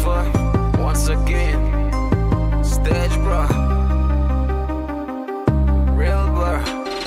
for once again. Stage bro. Real blur.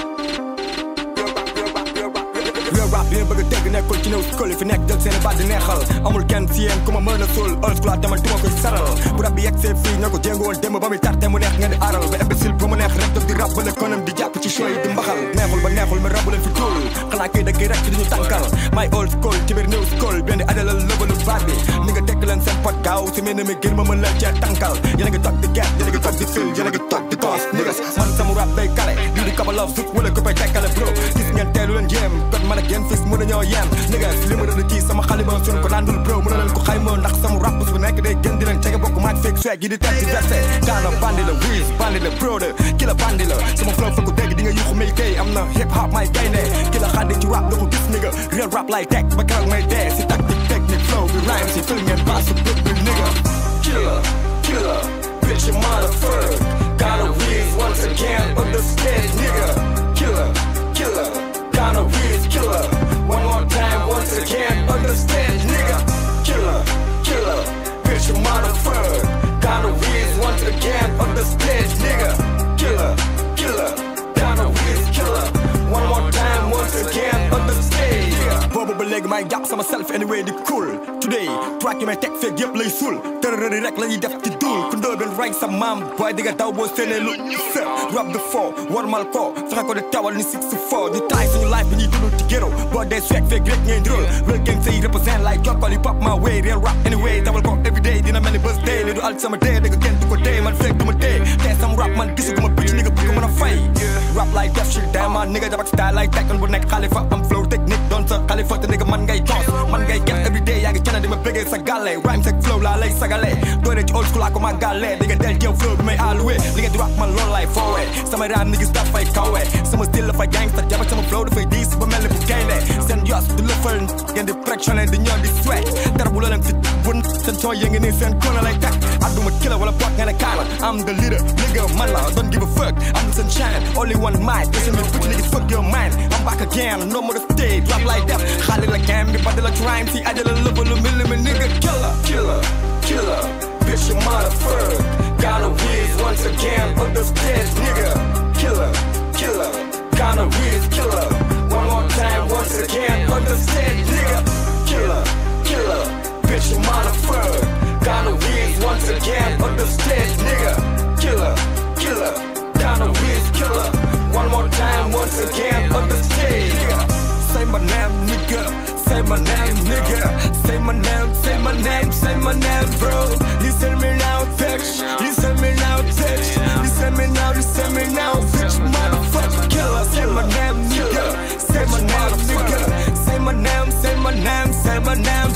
real rap yéen bëgg a dégg nekkul ci néew school yi fi nekk jël seen i baat di neexal amul kenn ci yéen ku ma mën a suul old school demal duma koy saral bu rab bi yegg see fii ñoo ko jéngu woon démb ba muy tarte mu neex ngeen di aral ba imbécile bu mu neex rek daf di rab ba konam di jàpp ci choix yi di mbaxal neexul ba neexul mais rabu leen fi tuul xanaa kay dëgg rek ci duñu tànkal may old school ci biir new school benn di adalal lëbalu baat bi ni nga tekk leen seen pot gaaw si mel ni mi gën ma mën leen cee tànkal yéen a ngi toog di get yéen a ngi toog di fil yéen a ngi toog di toos niggas man sama rap day kale lii di kabalov zut wala ko fay tekkale bro gis ngeen teelu leen jéem kon man ak yéen fis mën a ñoo yem niggas li ma rëdd ci sama xalima suñ ko nandul bro mën na leen ko xayma ndax sama rap su nekk day gën di leen cege bokk maag fake swag yi di teg ci verse daana bandi la wiis bandi la bro de ki la bandi la sama flow fa ko dégg di nga yuxu may kay am na hip hop may gaynde ki la xaddi ci rap da ko gis nigga real rap lay teg ba keroog may dee si tactique technique flow bi rhyme si fil ngeen baas su bëgg bi nigga Killer, killer, bitch, you motherfucker. Gotta wheeze once again on the stage, nigga. Killer, killer, gotta wheeze, killer. One more time, once again on the stage, nigga. Killer, killer, bitch, you motherfucker. Gotta wheeze once again on the stage, nigga. Killer, killer, gotta wheeze, killer. One more time, once again on the stage, nigga. boobu ba léegi may jàpp sama self anyway di cool today track yi may teg feeg yëpp lay suul tërërëri rek la ñuy def ci duul ku ndóo benn rank sa maam booy di nga daw boo séenee lu sa rab de foo warmal ko fexe ko di tawal ni six four di taay suñu life bi ñuy dund ci géro boo dee swag feeg rek ngeen drôle real gang say represent like jokkol yi pop my way real rap anyway dawal ko everyday dina mel ni bés day li du alt sama dee dëgg kenn du ko dee man feeg du ma dee te sama rap man gisuguma bitch ni nga bëgg mën a fay rap like def shit dama nigga jabak style like tekkan bu nekk xalifa am flow technique doon sa xalifa te nigga man ngay toos man ngay get everyday yaa ngi cana di ma bëggee sa gàlle rhyme sa flow laa lay sagale doore ci old school laa ko ma gàlle di nga del jëw flow bi may alloué li nga di rap man loolu lay foowee sama rhyme niggas dafay kawe sama style dafay gangsta jabak sama flow dafay diis ba mel ni bu gaynde seen yos du lëfal ngeen di pressionné di ñoo di sweat dara bu looleen fi bun seen cooy yee ngi nii seen kona lay teg adduma kila wala bot nga ne kaala am the leader nigga man la don't give a fuck I'm the sunshine only one mic listen me bitch niggas fuck your mind I'm back again no more the stage rap like that xaali la game bi badi la crime si ajala lëbalu mili mi nigga killer killer, killer, bitch, you motherfucker. Gotta wheeze once again on the stage, nigga. Killer, killer, gotta wheeze, killer. One more time, once again on the stage, nigga. Killer, killer, bitch, you motherfucker. Gotta wheeze once again on the stage, nigga. Killer, killer, gotta wheeze, killer. One more time, once again on the stage, nigga. Say my name, nigga. Say my name, nigga. Say my name, say my name, say my name, bro. Listen me now, bitch. Listen me now, bitch. Listen me now, listen me now, bitch. Motherfucker killer. Say my name, nigga. Say my name, nigga. Say my name, say my name, say my name,